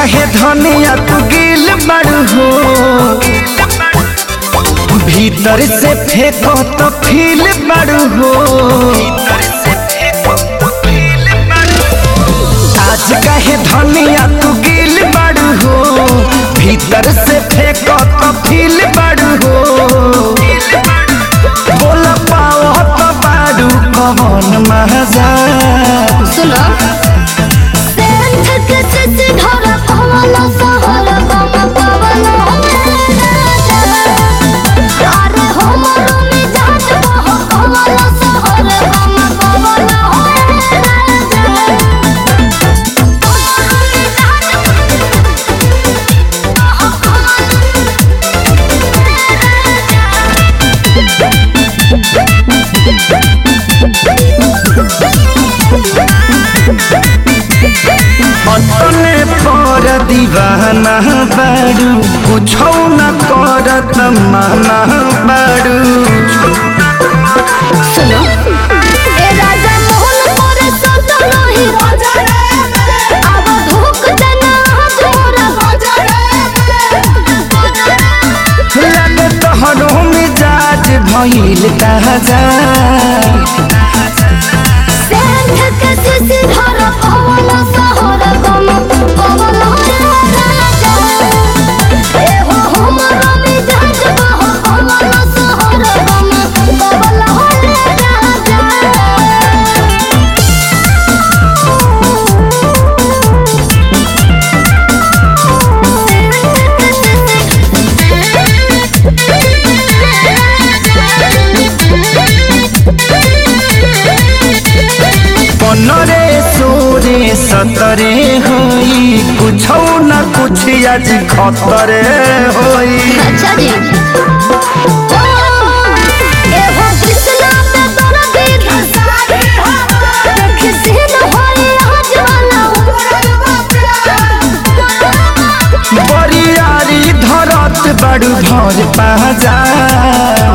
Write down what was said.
काहे धनिया तू गिल बड़ू हो भीतर से फेंको तो फील बड़ू हो आज काहे धनिया तू गिल बड़ू हो भीतर से फेंको तो फील बड़ू हो बोल पाओ तो बाड़ू कौन मजा सुनो सेंध के सिसी धर पवन सहर गम पवन अरे हमर मिजाज बह पवन सहर गम पवन अपने पर दीवाना बाड़ू कुछो न करत माना बाड़ू सुनो ए राजा मोहन मोर संत नहीं अब धोख देना जोरा लगे तोहरो मिजाज भइल ताजा सेंध के सिसी धर पवन सहर गम पवन राजा ए हो हमर मिजाज बह पवन सहर गम पवन राजा पनरे सोरे सतरे होई कुछो न कुछ आज खतरे होई अच्छा जी ए हो कृष्णा पे तोरा गीत देख सीन होई आज वाला बरियारी धरत बड़ू भर पाजा